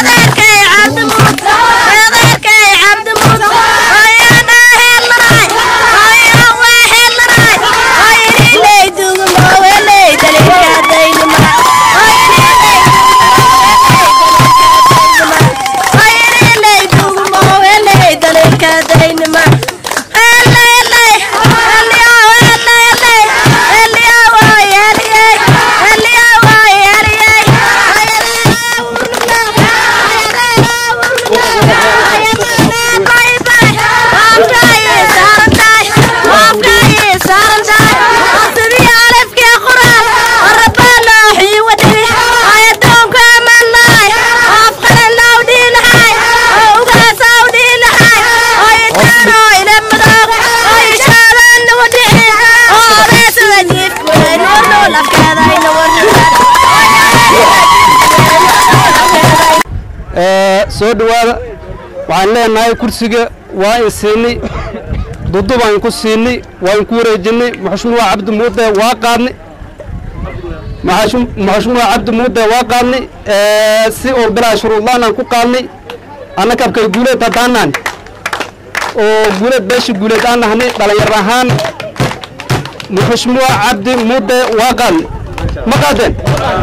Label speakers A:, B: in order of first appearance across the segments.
A: soo dhowaada waxaan leenahay kursiga waa in siinay dudu baan ku siinay waa in ku wareejinay maxashmuuca cabdi muude waa qaadnay maxashmuuca cabdi muude waa qaadnay si oo bilaa shuruudlaan aan ku qaadnay annaka abkay guuleed haddaanaan oo guuleed beesha guuleed aan nahnay dhalinyar ahaan maxashmuuca cabdi muude waa qaadnay ma qaadeen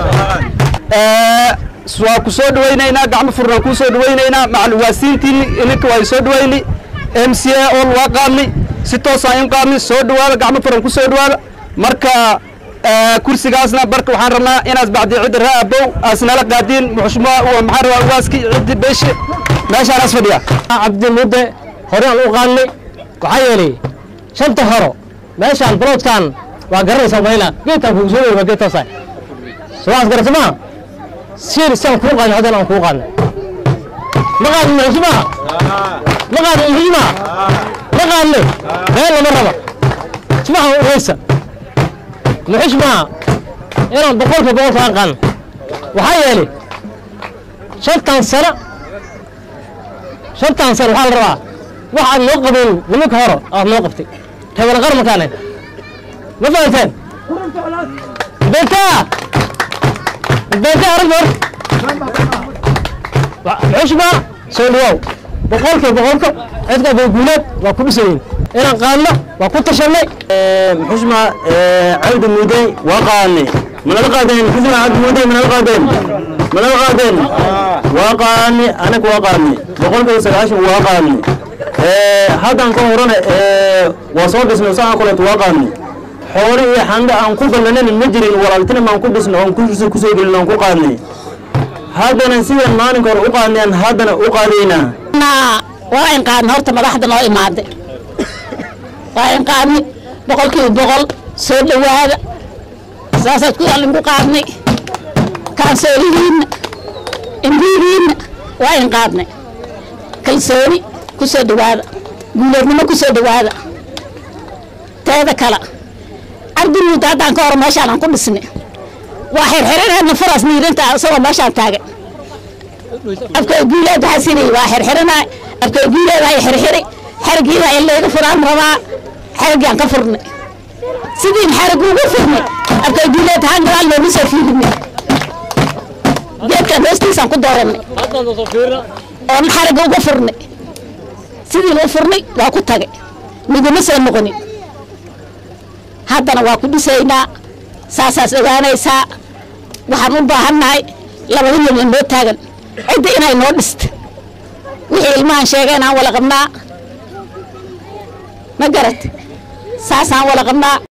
A: waa ku soo dhawaynaynaa gacmo furnaan kuu soo dhawaynaynaa macalwaasiintiinni ininka waa soo dhawaynay m c a ol waa qaadnay si toosaan in qaadnay soo dhawaada gacmo furan ku soo dhawaada marka kursigaasna barka waxaan rabnaa inaas bacdi ciddi raa abow aas nala qaadiin muxushmaa maxaan rabaa ugaaski ciddi beeshe meeshaanaas fadhiya
B: cabdi mudde horeyaan u qaadnay waxaa yeelay shanta horo meeshaan baloodkan waa garanaysaa mayla geedkaan kugu soo dhawaa geed toosaa sowaas garata maa siir saan kuu qaadnay haddana aan kuu qaadnay ma qaadin muxushmaa ma qaadin muxushmaa ma qaadnay meel lama raba simaha ureysa muxushmaa inaan boqolka boqolka aan qaadno waxaa yeelay shantan sano shantan sano waxaa la rabaa wax aad noo qabayn nimanka horo aad noo qabtay reebana qarmankaane ma fahanteen bentaa bentaa arag hor muxushmaa soo dhawaaw boqolka boqolka cidka bayguuleed waa ku dhisayin inaan qaadno waa ku tashanay
C: muxushmaa cabdi mudey waa qaadnay manala qaadeen muxushmaa cabdi mudey manala qaadeen manala qaadeen waa qaadnay anaga waa qaadnay boqolkiiba sagaashan waa qaadnay haddaan ka horana waa soo dhisnay saan kaleeto waa qaadnay xoole iyo xanda aan ku gallanan ma jirin walaaltina maan ku dhisno oon kusoo gelin aan ku qaadnay haddana sidaan maalinka hore u qaadnay aan haddana u qaadaynaa
D: waa in qaadna horta madaxda noo imaade waa in qaadnay boqolkiiba boqol soo dhowaada saasaad ku allinku qaadnay kaansoolihiinna imbiigiinna waa in qaadnay kalsooni ku soo dhowaada guuleednimo ku soo dhowaada teeda kale cabdi muuda haddaan ka hor meeshaan aan ku dhisnay waa xirxiranayna faraas niirinta isagoo meeshaan taagan afkay guuleed waxaa sinay waa xirxiranay afkay guuleed ay xirxiri xarigiida in layga furaan rabaa xarigaan ka furnay sidiin xarig ugu furnay afkay guuleed haan gadaal loogu soo fiirinay geedkan hoostiisaan ku dooranay oon xariga uga furnay sidiin u furnay waa ku tagay miduma soo noqonin haddana waa ku dhisaynaa saasaas ogaanaysaa waxaan u baahannahay labada milyan noo taagan cidda inay noo dhista wixii ilmahan sheegeen aan wala qabnaa ma garat saasaan wala qabnaa